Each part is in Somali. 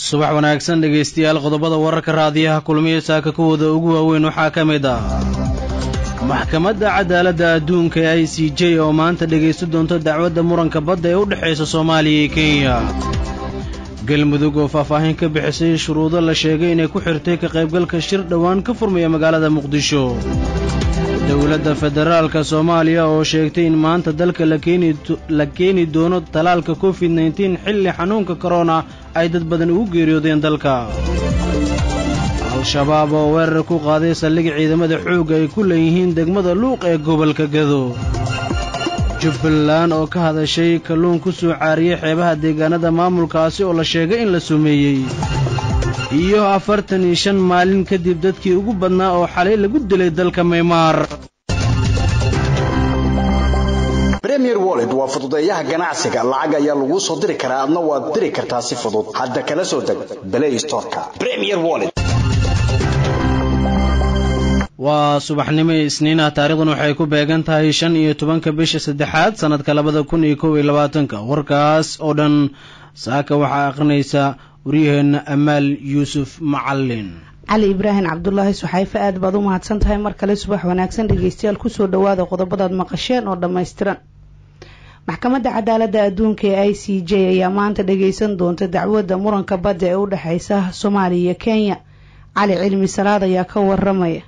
subax wanaagsan dhegaystayaal qodobada wararka raadiyaha kulmiya saaka kuwooda ugu waaweyn waxaa ka mid ah maxkamadda cadaaladda adduunka ee i c j oo maanta dhegaysta doonto dacwadda muranka badda ee u dhexaysa soomaaliya iyo kenya galmudug oo faahfaahin ka bixisay shuruudo la sheegay inay ku xirtay ka qaybgalka shir dhowaan ka furmaya magaalada muqdisho dowladda federaalka soomaaliya oo sheegtay in maanta dalka la keeni doono talaalka covid nteen xilli xanuunka korona ay dad badan ugu geeriyoodeen dalka al-shabaab oo weerar ku qaaday saldhig ciidamada xoogga ay ku leeyihiin degmada luuq ee gobolka gado jubbaland oo ka hadashay kalluun ku soo caariyey xeebaha deegaanada maamulkaasi oo la sheegay in la sumeeyey iyo afartan iyo shan maalin kadib dadkii ugu badnaa oo xalay lagu dilay dalka maymaar premier wallet waa fududeeyaha ganacsiga lacag ayaa laguu soo diri karaa adna waad diri kartaa si fudud hadda kala soo deg play storeka premier wallet waa subaxnimo isniinah taarikhdan waxay ku beegan tahay shan iyo tobanka bisha saddexaad sannadka labada kun iyo kow iyo labaatanka warkaas oo dhan saaka waxaa akhrinaysa waryaheenna amaal yuusuf macalin cali ibraahim cabdulaahi suxayfe aad baad u mahadsan tahay mar kale subax wanaagsan dhegeystayaal kusoo dhawaada qodobadaad maqasheen oo dhammaystiran maxkamadda cadaaladda adduunka ee i c j ayaa maanta dhageysan doonta dacwadda muranka badda ee u dhexeysa soomaaliya iyo kenya cali cilmi salaad ayaa ka waramaya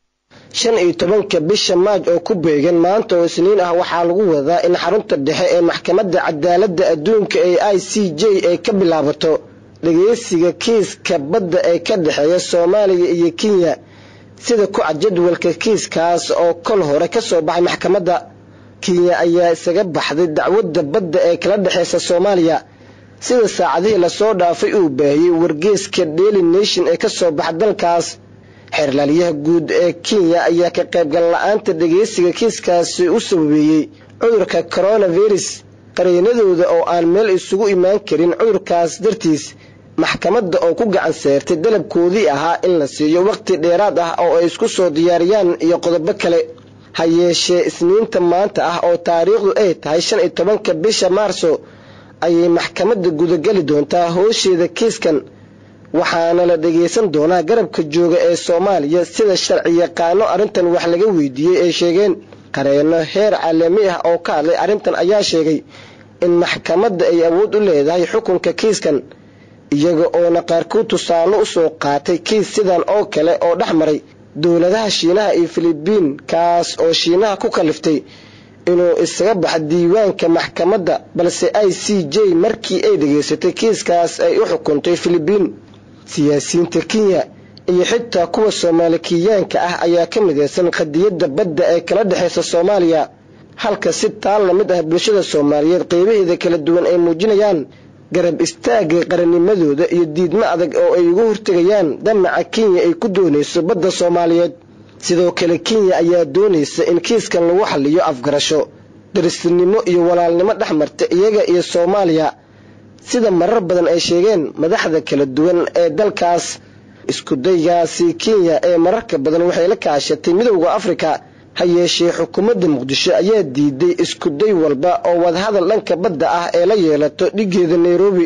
shan iyo tobanka bisha maaj oo ku beegan maanta oo isniin ah waxaa lagu wadaa in xarunta dhexe ee maxkamadda cadaaladda adduunka ee i c j ay ka bilaabato dhageysiga kiiska badda ee ka dhexeeya soomaaliya iyo kenya sida ku cad jadwalka kiiskaas oo kol hore ka soo baxay maxkamadda kenya ayaa isaga baxday dacwadda badda ee kala dhexeysa soomaaliya sida saacadihii lasoo dhaafay uu baahiyey wargeeska daily nation ee kasoo baxa dalkaas xeerlaaliyaha guud ee kenya ayaa ka qaybgal la-aanta dhageysiga kiiskaasi u sababeeyey cudurka coronavirus qareenadooda oo aan meel isugu imaan karin cudurkaas dartiis maxkamadda oo ku gacan seertay dalabkoodii ahaa in la siiyo waqti dheeraad ah oo ay isku soo diyaariyaan iyo qodobo kale ha yeeshee isniinta maanta ah oo taariikhdu ay tahay shan iyo tobanka bisha maarso ayay maxkamadda gudageli doontaa hoosheeda kiiskan waxaana la dhageysan doonaa garabka jooga ee soomaaliya sida sharci yaqaano arrintan wax laga weydiiyey ay sheegeen qareeno heer caalami ah oo ka hadlay arrintan ayaa sheegay in maxkamadda ay awood u leedahay xukunka kiiskan iyaga oona qaarkood tusaale usoo qaatay kiis sidan oo kale oo dhex maray dowladaha shiinaha iyo filibiin kaas oo shiinaha ku kaliftay inuu isaga baxa diiwaanka maxkamadda balse i c j markii ay dhageysatay kiiskaas ay u xukuntay filibiin siyaasiyiinta kenya iyo xitaa kuwa soomaali kiyaanka ah ayaa ka mideysan qadiyadda badda ee kala dhexeysa soomaaliya halka si taal la mid ah bulshada soomaaliyeed qeybaheeda kala duwan ay muujinayaan garab istaagga qarannimadooda iyo diidmo adag oo ay ugu hortegayaan damaca kenya ay ku doonayso badda soomaaliyeed sidoo kale kenya ayaa doonaysa in kiiskan lagu xaliyo afgarasho darisnimo iyo walaalnimo dhex marta iyaga iyo soomaaliya sida marar badan ay sheegeen madaxda kala duwan ee dalkaas iskudaygaasi kenya ee mararka badan waxay la kaashatay midowda afrika ha yeeshee xukuumadda muqdisho ayaa diiday iskuday walba oo wadahadal dhanka badda ah ee la yeelato dhigeeda nairobi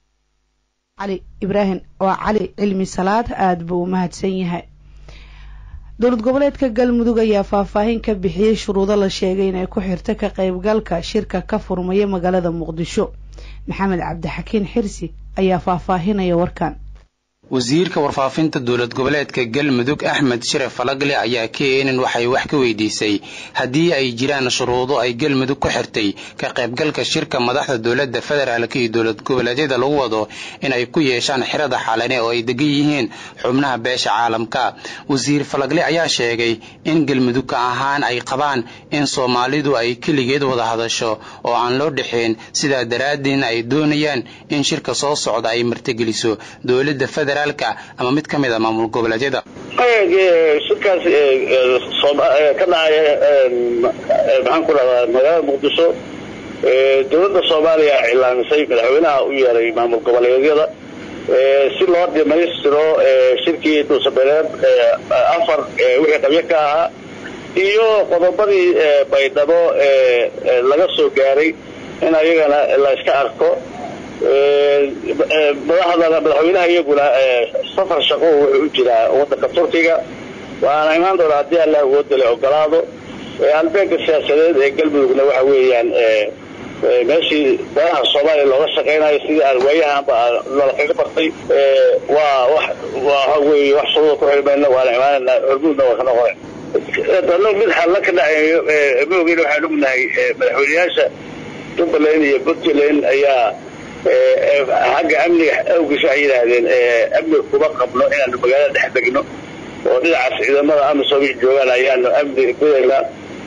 cali ibraahim waa cali cilmi salaad aada buu u mahadsan yahay dowlad goboleedka galmudug ayaa faahfaahin ka bixiyey shuruudo la sheegay inay ku xirto ka qaybgalka shirka ka furmaya magaalada muqdisho maxamed cabdixakiin xirsi ayaa faahfaahinaya warkan wasiirka warfaafinta dowlad goboleedka galmudug axmed sharaf falagle ayaa keenan waxay wax ka weydiisay haddii ay jiraan shuruudo ay galmudug ku xirtay ka qaybgalka shirka madaxda dowladda federaalk iyo dowlad goboleedyada lagu wado inay ku yeeshaan xirada xalane oo ay degan yihiin xubnaha beesha caalamka wasiir falagle ayaa sheegay in galmudugka ahaan ay qabaan in soomaalidu ay keligeed wada hadasho oo aan loo dhexayn sidaa daraaddeedna ay doonayaan in shirka soo socda ay martigeliso dowladda federal ama mid ka mid a maamul goboleedyada shirkaas ka dhacaya maxaan ku dhahdaa magaalada muqdisho dowladda soomaaliya cilaamisay madaxweynaha u yeeray maamul goboleedyada si loo dhamaystiro shirkii dhuusabeeleed afar wixii qabyo ka ahaa iyo qodobadii baydhabo laga soo gaaray in ayagana la iska arko madaxda madaxweynaha iyaguna safar shaqo wuxuu u jiraa wadanka turkiga waana imaan doona haddii allah awoodale ogolaado albeega siyaasadeed ee galmudugna waxa weeyaan meeshii danaha soomaaliya looga shaqaynayo sidii aan waayahanba loola kaga bartay waa wax waxa weeye wax shuruuda ku xirmayna waana imaanayna hormuudna waa ka noqonay dano mid xalla ka dhacayo maogeyna waxaan ognahay madaxweyneyaasha jubbaland iyo puntland ayaa xagga amniga awgiis waxay yidhaahdeen amniga kuma qabno inaanu magaalada dhex degno oo dhinacaas ciidamada amisom joogaan ayaanu amniga gudaynaa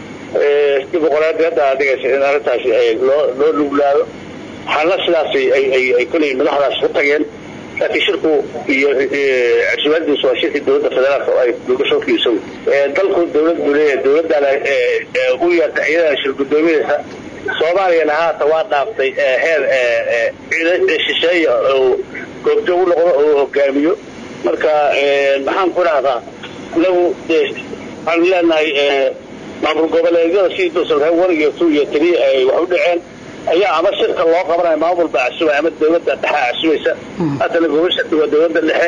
dimuqraadi hadda adigaysa in arrintaasi loo loo nuglaado xalla sidaas ay koley madaxdaas ku tageen laakiin shirku iyo casubaadiisu waa shirkii dowladda federaalka oo ay dogasho kiiso dalku dowlad buu leeyahay dowladana u yeerta iyadana shir guddoominaysa soomaaliyana haata waa dhaaftay heer shisheeya oo goobjoog u noqdo oo hogaamiyo marka maxaan ku dhahdaa inagu waxaanu leenahay maamul goboleedyada sidii dulsalka one iyo two iyo three ay wax u dhaceen ayaa ama shirka loo qabanaya maamul baa casubay ama dowladda dhexe casubaysa haddana gobasha waa dowladda dhexe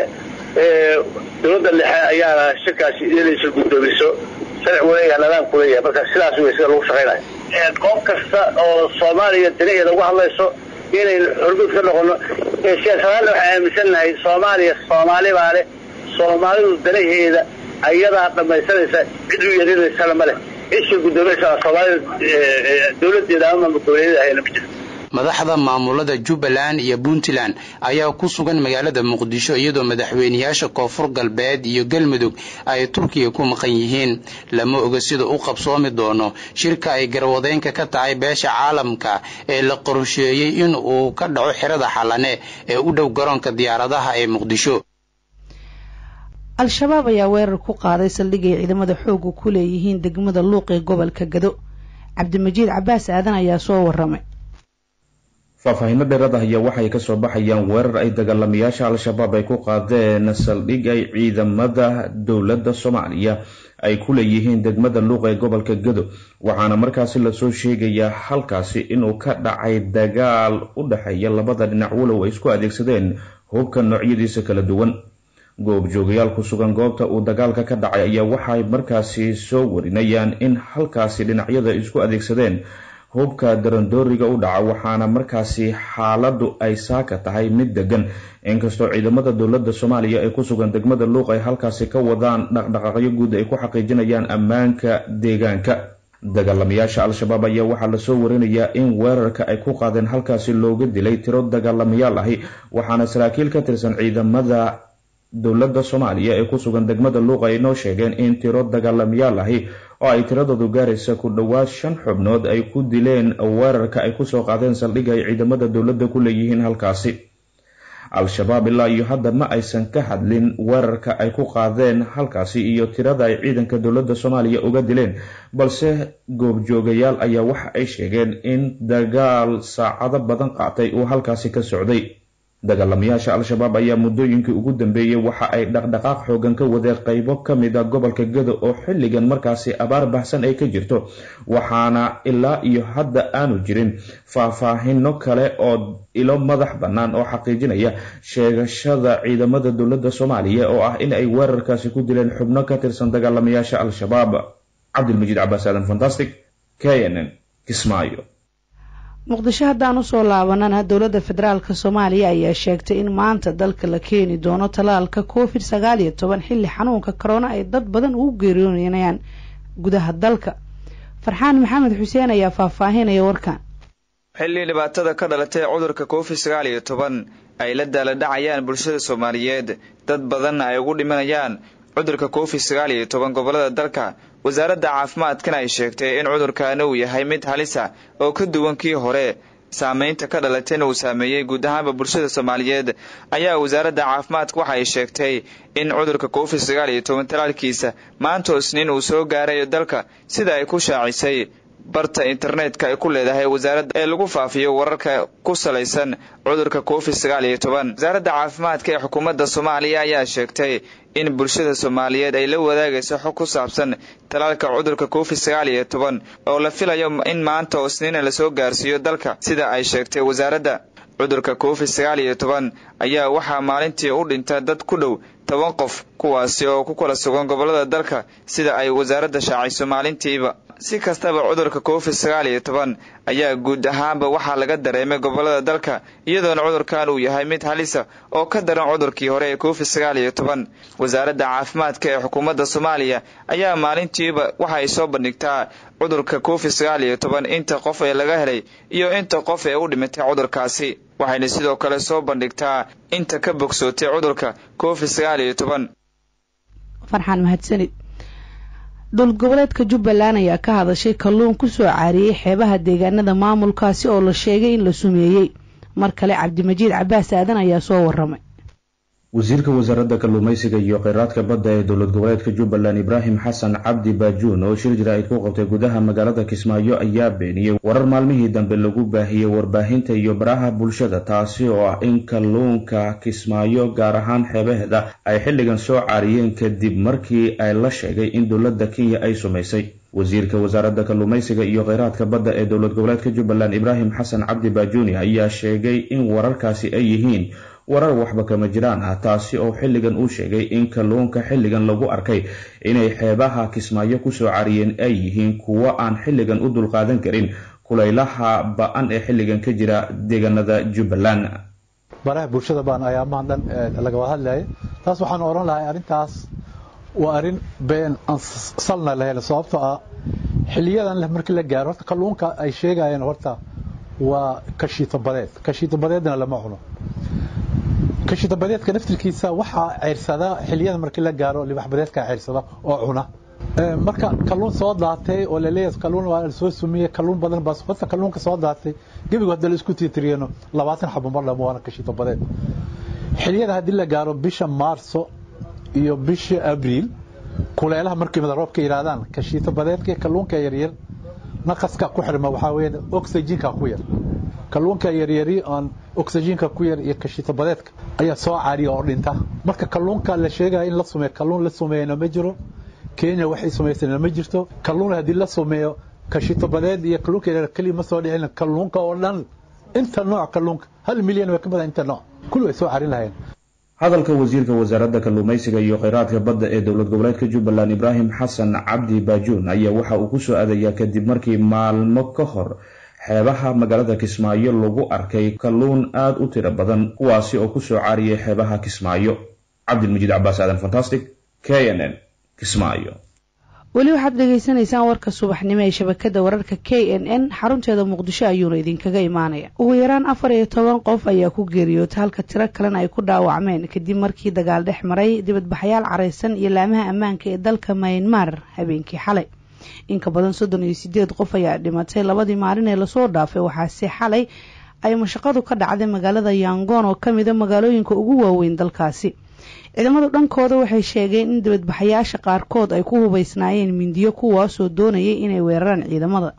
dowladda dhexe ayaana shirkaasi inay shir guddoomiso sharci waleeyaha nidaamku leeyahay marka sidaas wey sida lagu shaqaynayo goob kasta oo soomaaliya danaheeda uga hadlayso inaynu hormuud ka noqono siyaasadaanna waxaan aaminsannahay soomaaliya soomaali baa leh soomaalidu danaheeda ayadaa dhamaysanaysa cid u yeerinaysana ma leh cid guddoominaysa soomaalida dowladeeda ama maamul goboleedyada hayna ma jirto madaxda maamulada jubbaland iyo puntland ayaa ku sugan magaalada muqdisho iyadoo madaxweyneyaasha koonfur galbeed iyo galmudug ay turkiga ku maqan yihiin lama oga sida u qabsoomi doono shirka ay garwadeenka ka tahay beesha caalamka ee la qorsheeyey in uu ka dhaco xerada xalane ee u dhow garoonka diyaaradaha ee muqdisho al-shabaab ayaa weerar ku qaaday saldhigay ciidamada xooga ku leeyihiin degmada luuq ee gobolka gado cabdimajiid cabaas aadan ayaa soo waramay faahfaahinno dheeraad ah ayaa waxay kasoo baxayaan weerar ay dagaalamayaasha al-shabaab ay ku qaadeen saldhig ay ciidamada dowladda soomaaliya ay ku leeyihiin degmada luuq ee gobolka gado waxaana markaasi lasoo sheegayaa halkaasi inuu ka dhacay dagaal u dhexeeya labada dhinac walow ay isku adeegsadeen hubka noocyadiisa kala duwan goobjoogayaal ku sugan goobta uu dagaalka ka dhacay ayaa waxay markaasi soo warinayaan in halkaasi dhinacyada isku adeegsadeen hubka darandooriga u dhaca waxaana markaasi xaaladu ay saaka tahay mid degan inkastoo ciidamada dowladda soomaaliya ee ku sugan degmada luuq ay halkaasi ka wadaan dhaqdhaqaaqyo guud ay ku xaqiijinayaan ammaanka deegaanka dagaalamayaasha al-shabaab ayaa waxaa lasoo warinayaa in weerarka ay ku qaadeen halkaasi looga dilay tiro dagaalamayaal ahi waxaana saraakiil ka tirsan ciidamada dowladda soomaaliya ee ku sugan degmada luuq ay noo sheegeen in tiro dagaalamayaal ahi oo ay tiradoodu gaaraysa ku dhowaad shan xubnood ay ku dileen weerarka ay kusoo qaadeen saldhigga ay ciidamada dowladda ku leeyihiin halkaasi al-shabaab ilaa iyo hadda ma aysan ka hadlin weerarka ay ku qaadeen halkaasi iyo tirada ay ciidanka dowladda soomaaliya uga dileen balse goobjoogayaal ayaa waxa ay sheegeen in dagaal saacado badan qaatay uu halkaasi ka socday dagaalamayaasha al-shabaab ayaa muddooyinkii ugu dambeeyey waxa ay dhaqdhaqaaq xoogan ka wadeen qeybo ka mid a gobolka gado oo xilligan markaasi abaar baxsan ay ka jirto waxaana ilaa iyo hadda aanu jirin faahfaahino kale oo ilo madax bannaan oo xaqiijinaya sheegashada ciidamada dowladda soomaaliya oo ah in ay weerarkaasi ku dileen xubno ka tirsan dagaalamayaasha al-shabaab cabdilmajiid cabaas aadan fantastic k n n kismaayo muqdisho haddaan usoo laabanana dowladda federaalk soomaaliya ayaa sheegtay in maanta dalka la keeni doono tallaalka covid sagaal iyo toban xilli xanuunka corona ay dad badan ugu geeriyoonayaan gudaha dalka farxaan maxamed xuseen ayaa faahfaahinaya warkan xilli dhibaatada ka dhalatay cudurka covid sagaal iyo toban ay la daaladhacayaan bulshada soomaaliyeed dad badanna ay ugu dhimanayaan cudurka covid sagaal iyo toban gobolada dalka wasaaradda caafimaadkana ay sheegtay in cudurkaani uu yahay mid halisa oo ka duwan kii hore saameynta ka dhalatayna uu saameeyey guud ahaanba bulshada soomaaliyeed ayaa wasaaradda caafimaadka waxa ay sheegtay in cudurka covid sagaal iyo toban talaalkiisa maantoo isniin uu soo gaarayo dalka sida ay ku shaacisay barta internetka ay ku leedahay wasaaradda ee lagu faafiyo wararka ku salaysan cudurka covid sagaal iyo toban wasaaradda caafimaadka ee xukuumadda soomaaliya ayaa sheegtay in bulshada soomaaliyeed ay la wadaagayso xog ku saabsan talaalka cudurka covid sagaal iyo toban oo la filayo in maanta oo isniina lasoo gaarsiiyo dalka sida ay sheegtay wasaaradda cudurka covid sagaal iyo toban ayaa waxaa maalintii u dhinta dad ku dhow toban qof kuwaasi oo ku kala sugan gobolada dalka sida ay wasaaradda shaacayso maalintiiba si kastaba cudurka covid sagaal iyo toban ayaa guud ahaanba waxaa laga dareemay gobolada dalka iyadoona cudurkan uu yahay mid halisa oo ka daran cudurkii hore ee covid sagaal iyo toban wasaaradda caafimaadka ee xukuumadda soomaaliya ayaa maalintiiba waxa ay soo bandhigtaa cudurka covid sagaal iyo toban inta qof ee laga helay iyo inta qof ee u dhimatay cudurkaasi waxayna sidoo kale soo bandhigtaa inta ka bogsootay cudurka covid sagaal iyo toban farxaan mahadsanid dowlad goboleedka jubbaland ayaa ka hadashay kalluun ku soo caariyey xeebaha deegaanada maamulkaasi oo la sheegay in la sumeeyey mar kale cabdimajiid cabaas aadan ayaa soo waramay wasiirka wasaaradda kalluumaysiga iyo kheyraadka badda ee dowlad goboleedka jubbaland ibraahim xasan cabdi baajuun oo shir jira ay ku qabtay gudaha magaalada kismaayo ayaa beeniyey warar maalmihii dambe lagu baahiyey warbaahinta iyo baraha bulshada taasi oo ah in kalluunka kismaayo gaar ahaan xeebaheeda ay xilligan soo caariyeen kadib markii ay la sheegay in dowladda kenya ay sumaysay wasiirka wasaaradda kalluumaysiga iyo kheyraadka badda ee dowlad goboleedka jubbaland ibraahim xasan cabdi baajuuni ayaa sheegay in wararkaasi ay yihiin warar waxba kama jiraan ah taasi oo xilligan uu sheegay in kalluunka xilligan lagu arkay inay xeebaha kismaayo kusoo cariyeen ay yihiin kuwo aan xilligan u dulqaadan karin kulaylaha ba-an ee xilligan ka jira deegaanada jubbaland baraha bulshada baan ayaamahan dhan lagawada hadlaya taas waxaan odhan lahay arrintaas waa arrin been aan salna lahayn sababtoo ah xiliyadan markii la gaaro horta kalluunka ay sheegayeen horta waa kashiito badeed kashiito badeedna lama cuno kashiito badeedka naftirkiisa waxaa ceyrsadaa xiliyada markii la gaaro libax badeedka ceyrsada oo cuna marka kalluun soo daatay oo laleeyahay kalluun waa la soo sumiyey kalluun badan baa horta kalluunka soo daatay gebigu hadda la isku tiitiriyeno labaatan xabo mar dhamo waana kashiito badeed xiliyada haddii la gaaro bisha maarso iyo bisha abriil kuleelaha markii madaroobka yidhaahdaan kashiito badeedka kalluunka yaryar naqaska ku xirma waxaa weeye oxygenka ku yar kalluunka yaryari aan oxygenka ku yar iyo kashiito badeedka ayaa soo caariya oo dhinta marka kalluunka la sheegaya in la sumeeyo kalluun la sumeeyana ma jiro kenya waxay samaysana ma jirto kalluun haddii la sumeeyo kashiito badeed iyo kalluunka yaryar keliya ma soo dhicin kalluunka oo dhan inta nooc kalluunka hal milyan way ka badan inta nooc kulli way soo caarin lahayeen hadalka wasiirka wasaaradda kalluumaysiga iyo kheyraadka badda ee dowlad goboleedka jubbaland ibraahim xasan cabdi baajuun ayaa waxa uu kusoo aadayaa kadib markii maalmo ka hor xeebaha magaalada kismaayo lagu arkay kalluun aada u tiro badan kuwaasi oo kusoo caariyay xeebaha kismaayo cabdilmajiid cabaas aadan fantastic k n n kismaayo weli waxaad dhegaysanaysaan warka subaxnimo ee shabakada wararka k n n xarunteeda muqdisho ayuuna idinkaga imaanaya ugu yaraan afar iyo toban qof ayaa ku geeriyootay halka tiro kalena ay ku dhaawacmeen kadib markii dagaal dhex maray dibadbaxyaal caraysan iyo laamaha ammaanka ee dalka maynmar habeenkii xalay inka badan soddon iyo sideed qof ayaa dhimatay labadii maalin ee lasoo dhaafay waxaase xalay ay mashaqadu ka dhacday magaalada yangon oo kamida magaalooyinka ugu waaweyn dalkaasi ciidamadu dhankooda waxay sheegeen in dibadbaxayaasha qaarkood ay ku hubeysnaayeen mindiyo kuwaasoo doonayay inay weeraraan ciidamada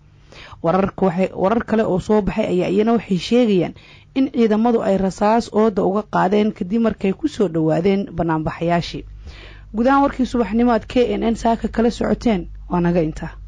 warar kale oo soo baxay ayaa iyana waxay sheegayaan in ciidamadu ay rasaas ooda uga qaadeen kadib markay kusoo dhowaadeen banaanbaxayaashii gudahaan warkii subaxnimo aad k n n saaka kala socoteen waa naga intaa